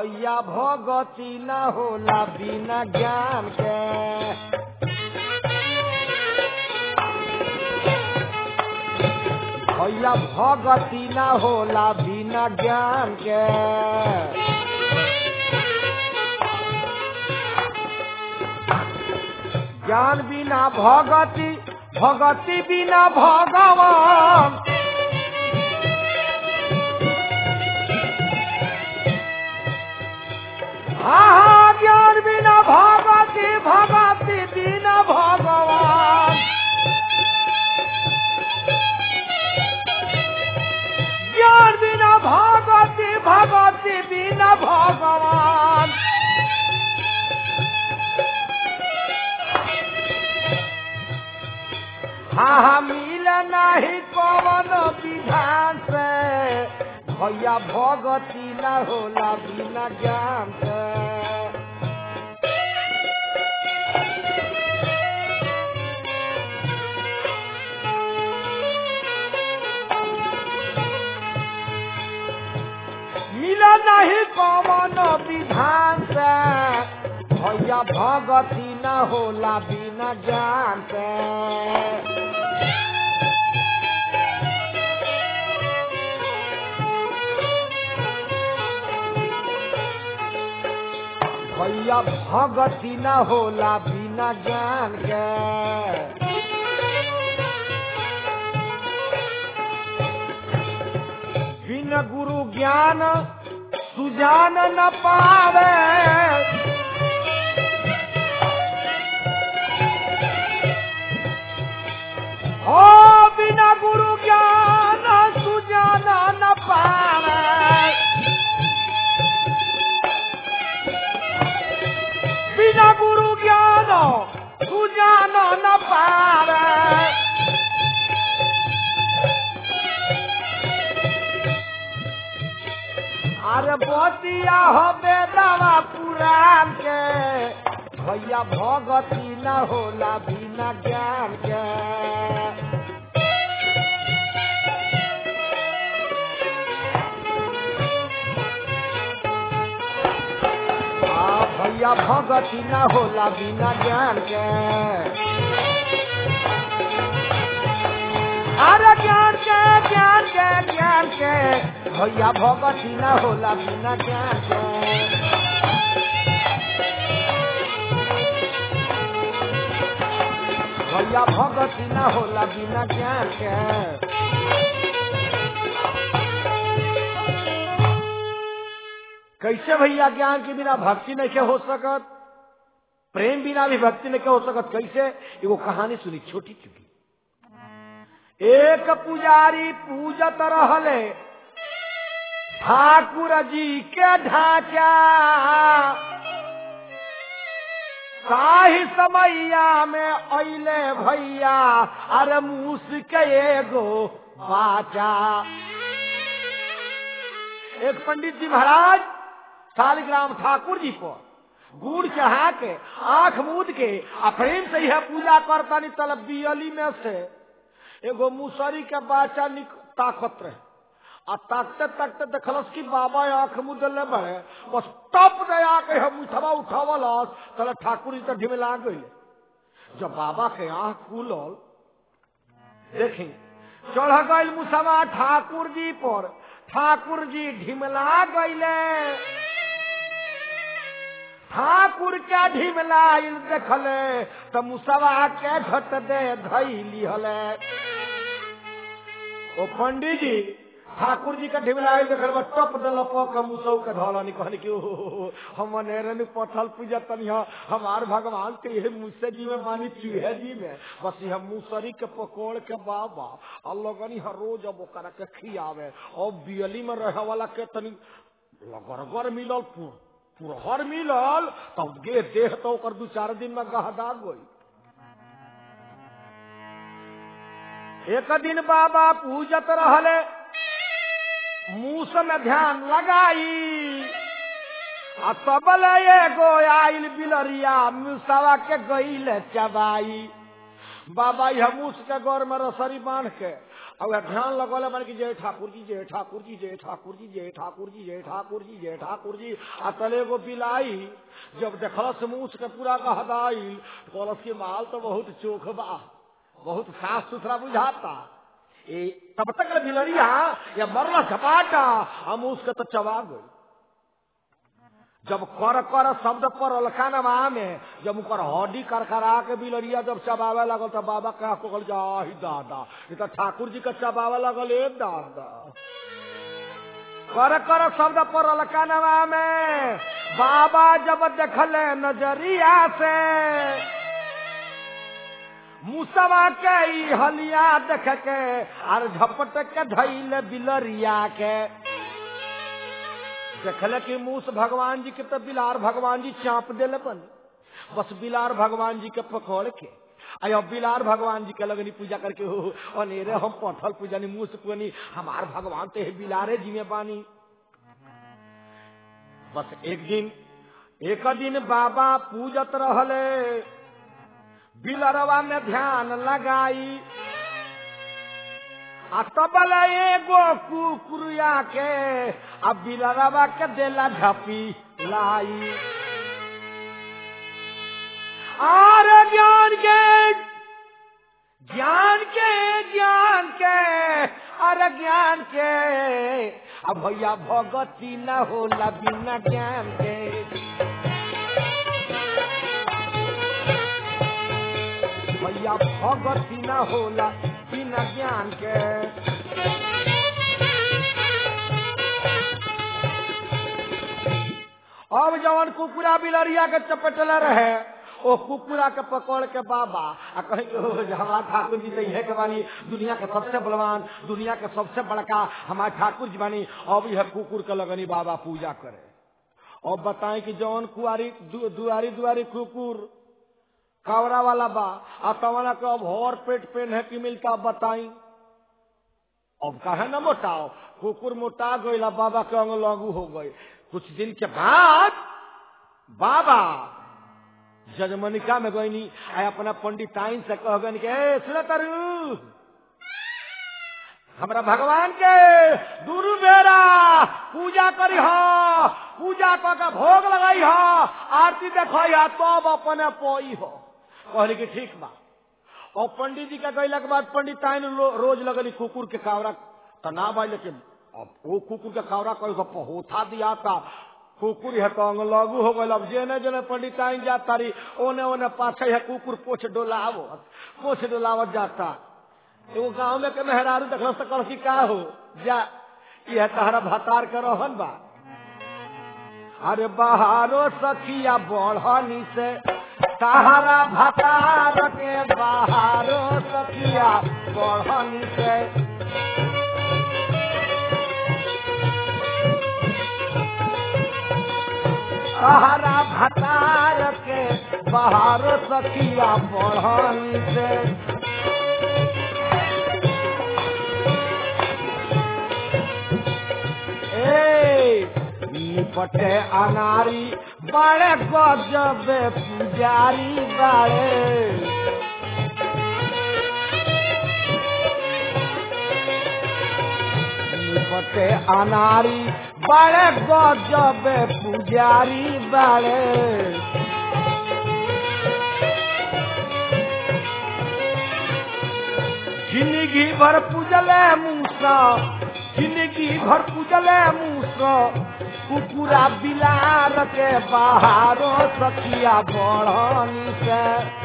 भैया भगती न होला बिना ज्ञान के भैया भगती न होला बिना ज्ञान के ज्ञान बिना भगति भगति बिना भगवान हाँ हाँ ज्ञान बिना भगति भगति बिना भगवान ज्ञान बिना भगति भगति बिना भगवान हाँ हाँ मिल नहीं कवन विधान से भैया भगती न होला बिना ज्ञान से मिल नहीं कवन विधान से भैया भगती न होला बिना ज्ञान से भैया भगती न होला बिना ज्ञान के बिन गुरु ज्ञान सुजान न पावे हो बिना गुरु ज्ञान सुजान न पावे बिना गुरु ज्ञान तू जान न पावे अरे बतिया हबे दवा पुराण के भैया भगती न होला बिना ज्ञान के आ भैया भगती न होला बिना ज्ञान के अरे ज्ञान के ज्ञान के ज्ञान के भैया भगती न होला बिना ज्ञान के भैया भगती न होला बिना ज्ञान के कैसे भैया ज्ञान के बिना भक्ति नहीं के हो सकत प्रेम बिना भी भक्ति नहीं के हो सकत कैसे एगो कहानी सुनी छोटी चुकी एक पुजारी पूजत रहले ठाकुर जी के ढांचा साही समैया में अले भैया अरे मूस के एगो बाचा एक पंडित जी महाराज शालिग्राम ठाकुर जी पर गुड़ चढ़ा के आंख मूद के आ प्रेम से यह पूजा करता नहीं तलब बियली में से एगो मुसरी के बाचा निक ताकत रहे आ ताकते ताकते देखलस कि बाबा आंख मुदले बड़े बस टप दे आके हम उठवा उठावलस तले ठाकुर जी तो ढिमला गई जब बाबा के आंख खुलल देखी चढ़ गई मुसवा ठाकुर जी पर ठाकुर जी ढिमला गईले ठाकुर के ढिमलाइल देखले त मुसवा के झट दे धैली हले ओ पंडित जी ठाकुर जी का ढिमलाइल देखल बा टप दल पक मुसौ के धौलानी कहनी कि ओ हम नेरन पथल पूजा तनी हमार भगवान के ये मुसे जी में मानी चूहे जी में बस यह मुसरी के पकोड़ के बाबा अल्लाह हर रोज अब ओकरा के खियावे और बियली में रहे वाला के तनी लगरगर मिलल पुर पुरहर मिलल तब गे देह तो ओकर दू चार दिन में गहदा गई एक दिन बाबा पूजत रहले मूस में ध्यान लगाई आ तबल एगो आइल बिलरिया मुसवा के गईल चबाई बाबा यह मूस के गौर में रसरी बांध के अब ध्यान लगल मन की जय ठाकुर जी जय ठाकुर जी जय ठाकुर जी जय ठाकुर जी जय ठाकुर जी जय ठाकुर जी आ तले गो बिलाई जब देखलस मूछ के पूरा कहदाई कहलस की माल तो बहुत चोख बा बहुत साफ सुथरा बुझाता ए तब तक बिलरिया या मरला झपाटा हम उसके तो चबा गई जब कर कर शब्द पर अलखानवा में जब उकर हड्डी करकरा के बिलरिया जब चबावे लगल तो बाबा कहा कहल जा ही दादा ये तो ठाकुर जी का चबावे लगल ए दादा कर कर शब्द पर अलखानवा में बाबा जब देखले नजरिया से मुसवा के ई हलिया देख के और झपट के धैल बिलरिया के देखल कि मूस भगवान जी के तो बिलार भगवान जी चाप दिल बन बस बिलार भगवान जी के पकड़ के अयो बिलार भगवान जी के लगनी पूजा करके हो अनेरे हम पथल पूजनी मूस पुनी हमार भगवान तो है बिलारे जी में बानी बस एक दिन एक दिन बाबा पूजत रहले बिलरवा में ध्यान लगाई आ तबल एगो कुकुरिया के आ बिलरवा के देला झपी लाई और ज्ञान के ज्ञान के ज्ञान के अरे ज्ञान के अब भैया भगती न होला बिना ज्ञान के भैया भगती न होला बिना ज्ञान के अब जवन कुकुरा बिलरिया के चपटले रहे ओ कुकुरा के पकड़ के बाबा आ कहे हमारा ठाकुर जी तो यह के बानी दुनिया के सबसे बलवान दुनिया के सबसे बड़का हमारे ठाकुर जी बानी अब यह कुकुर के लगनी बाबा पूजा करे अब बताएं कि जौन कुआरी दु, दुआरी दुआरी कुकुर कावरा वाला बा आ तवना के अब और पेट पेन है कि मिलता बताई अब कहे न मोटाओ कुकुर मोटा गई बाबा के अंग लागू हो गई कुछ दिन के बाद बाबा जजमनिका में गईनी आ अपना पंडिताइन से कह गई के सुन करू हमरा भगवान के दुरु बेरा पूजा करी हो पूजा क के भोग लगाई हो आरती देखो या तब तो अपने पोई हो कहली कि ठीक बा और पंडित जी के गैला के बाद पंडिताइन रोज लगली कुकुर के कावरा तो ना बा लेकिन अब वो कुकुर के कावरा कोई होथा दिया था कुकुर है तो अंग लागू हो गल अब जेने जेने पंडिताइन जा तारी ओने ओने पाछे है कुकुर पोछ डोलावो पोछ डोलावत जाता एगो गाँव में के मेहरारू देखल तो कल का हो जा यह तहरा भतार के रहन बा अरे बहारो सखिया बढ़नी से तहरा भतार के बहारो सखिया बढ़नी से तहरा भतार के बहारो सखिया बढ़नी से निपटे अनारी बड़े गजब पुजारी बड़े निपटे अनारी बड़े गजब पुजारी बड़े जिंदगी भर पूजले मूसा जिंदगी भर पूजले मूसा कुकुरा बिलार के बाहरो सखिया बढ़नी से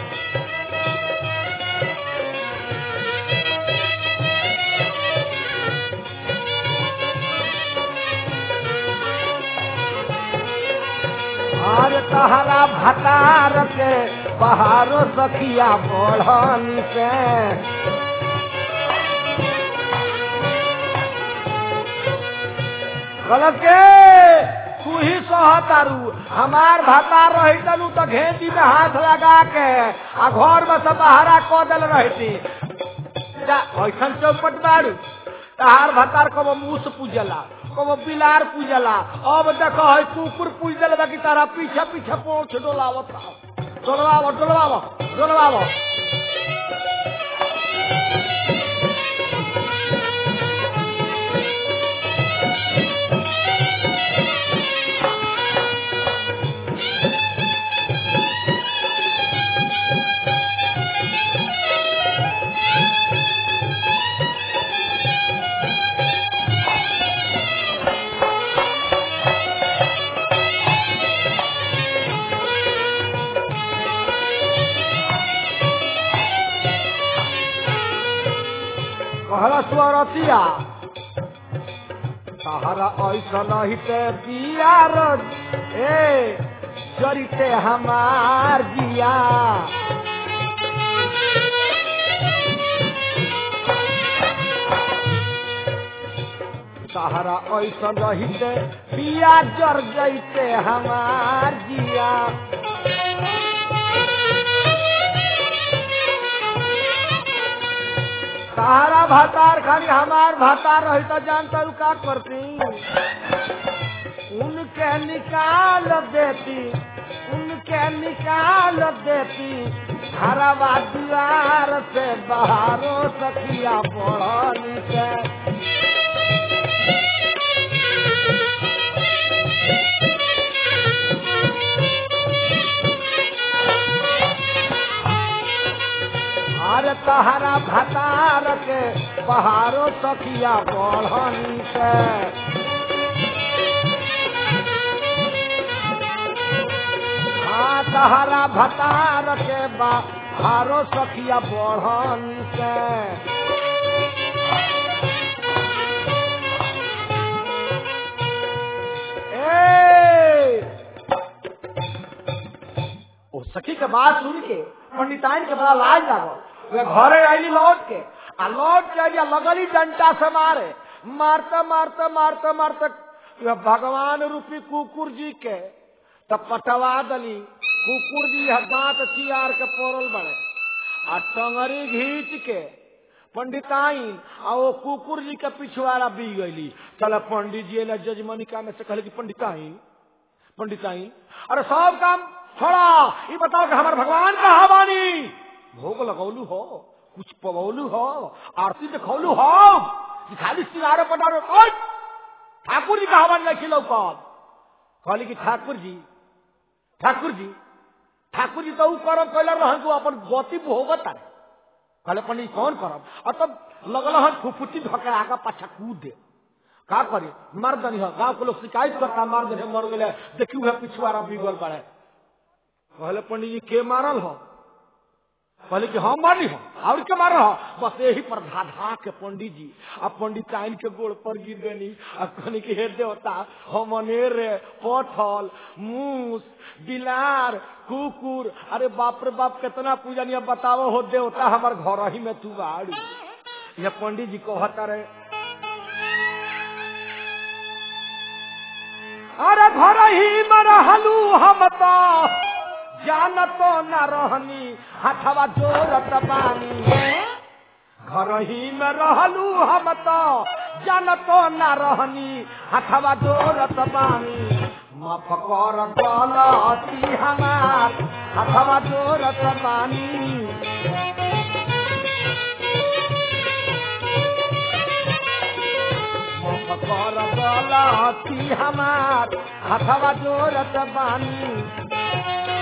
और तहरा भतार के बाहरो सखिया बढ़नी से गलत के तू ही सहतारू हमार भतार रही तनु तो घेती में हाथ लगा के आ घर में सब बहारा क दिल रहती ऐसा चौपट बारू तहार भतार कब मूस पूजला कब बिलार पूजला अब देखो है कुकुर पूज दिल बाकी तारा पीछे पीछे पोछ डोलावत डोलवावो डोलवावो डोलवावो कहला स्वरतिया सहारा ऐसा नहीं ते पियार ए जरिते हमार जिया सहारा ऐसा नहीं ते पिया जर जैते हमार जिया सहारा भातार खाली हमार भातार रही तो जानता हूँ का करती उनके निकाल देती उनके निकाल देती हरावा द्वार से बाहरों सखिया पढ़नी के अरे तहरा भतार के बहारो सखिया बढ़नी के हाँ तहरा भतार के बहारो सखिया बढ़नी के ए ओ सखी के बात सुन के पंडिताइन के बड़ा लाज लागल वे घरे आईली लौट के आ लौट के आइली आ लगली डंटा से मारे मारते मारते मारते मारते वे भगवान रूपी कुकुर जी के तब पटवा दली कुकुर जी यह दांत चियार के पोरल बड़े आ टंगरी घींच के पंडिताइन आ वो कुकुर जी के पिछवाड़ा बी गईली चल पंडित जी ने जजमनिका में से कहले कि पंडिताइन पंडिताइन अरे सब काम छोड़ा ये बताओ कि हमारे भगवान कहा बानी भोग लगौलू हो कुछ पवौलू हो आरती देखौलू हो कि खाली सिंगारे पटारे ओए! ठाकुर जी कहा बानी लखी लौकत कहली कि ठाकुर जी ठाकुर जी ठाकुर जी तो ऊ करम कैला रहन तू अपन गति भोगत तारे कहले पंडित कौन करम और तब लगल हन फुफुटी धके आगा पाछा कूद दे का करे मार दनी हो गांव के लोग शिकायत करता मार दे मर गेले देखी हुए पिछुआरा बिगल पड़े कहले पंडित जी के मारल हो कहले कि हम मारली हो और के मारल हो बस यही पर धा धा के पंडित जी आ पंडित आइन के गोड़ पर गिर गनी आ कहनी कि हे देवता हम अनेर पथल मूस बिलार कुकुर अरे बाप रे बाप कितना पूजा नहीं बताओ हो देवता हमार घर ही में तू आड़ू ये पंडित जी कहता रहे अरे घर ही में रहलू हम तो जानतो न रहनी हथवा जोरत बानी घर ही में रहलू हम तो जानतो न रहनी हथवा जोरत बानी माफ कर गलती हमार हथवा जोरत बानी माफ कर गलती हमार हथवा जोरत बानी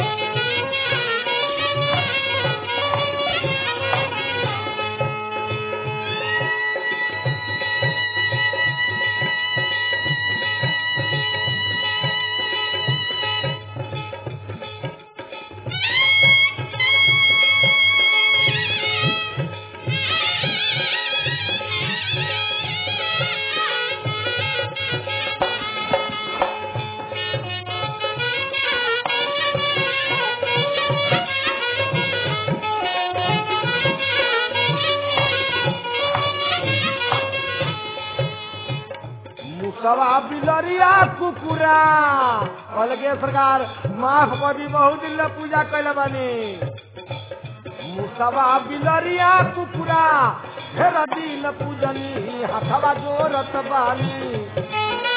मुसवा बिलरिया कुकुरा अलगे सरकार माफ कर दी बहुत दिन ले पूजा कैले बानी मुसवा बिलरिया कुकुरा ढेर दिन पूजनी हथवा जोरत बानी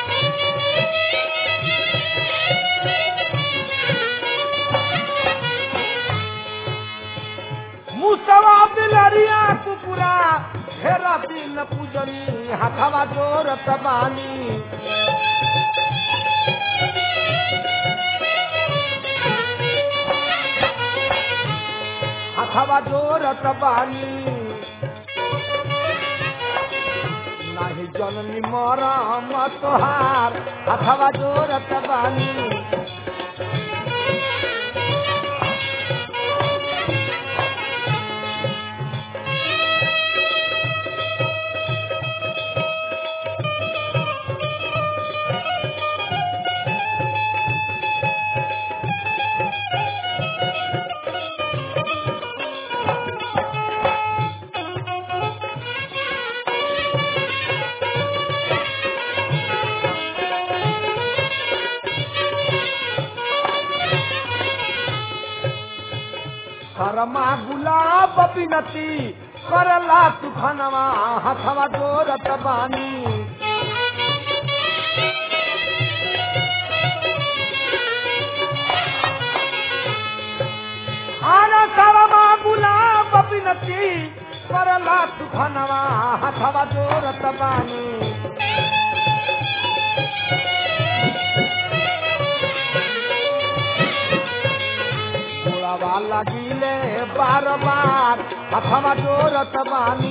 मुसवा बिलरिया कुकुरा ढेर दिन पूजनी हथवा जोरत बानी हथवा जोरत बानी नाही जननी मरम तोहार हथवा जोरत बानी बिनती करला तूफानवा हथवा जोरत बानी आना सावा गुलाब बिनती करला तूफानवा हथवा जोरत बानी गोड़ावा लगिले बार बार हथवा जोरत बानी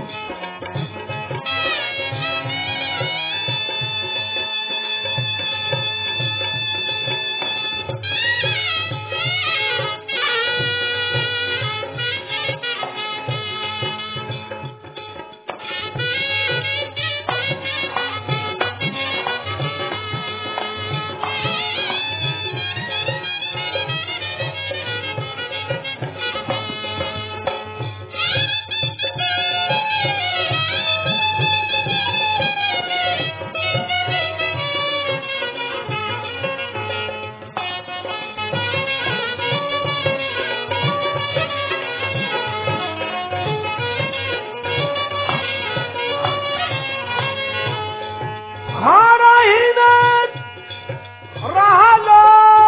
घर ही में रहलो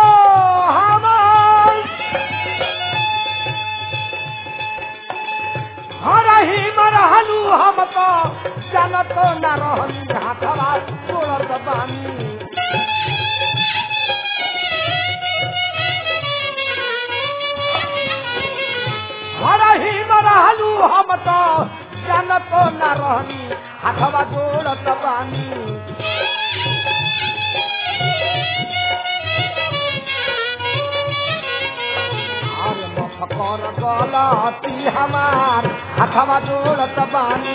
हमार घर ही में रहलू हम तो जानत न रहली हाथवा तोड़त बानी घर ही में रहलू हम तो जानत न रहली हाथवा जोड़त बानी अरे मफकर गलती हमार हथवा जोड़त बानी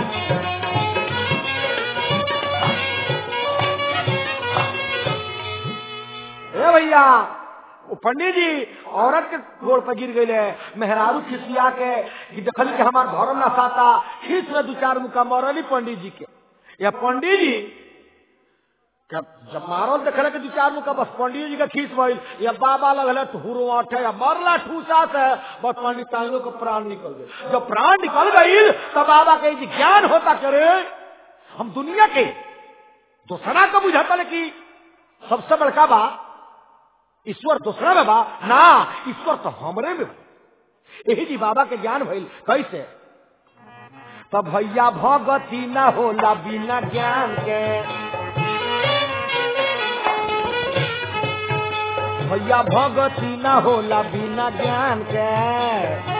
ए भैया वो पंडित जी औरत के गोड़ पर गिर गए मेहरारू खिसिया के कि देखली कि हमार धर्म ना साता खींच में दू चार मुका मरली पंडित जी के या पंडित जी क्या जब मारल देखले कि दू चार मुका बस पंडित जी का खींच भइल या बाबा लगल ठूरो अठे या मरला ठूसा से बस पंडित तांगो के प्राण निकल गए जब प्राण निकल गई तब बाबा के जी ज्ञान होता करे हम दुनिया के दूसरा का बुझाता कि सबसे बड़का बा ईश्वर दूसरा में बा ना ईश्वर तो हमरे में बा यही जी बाबा के ज्ञान भइल कैसे तब भैया भगती ना होला बिना ज्ञान के भैया भगती ना होला बिना ज्ञान के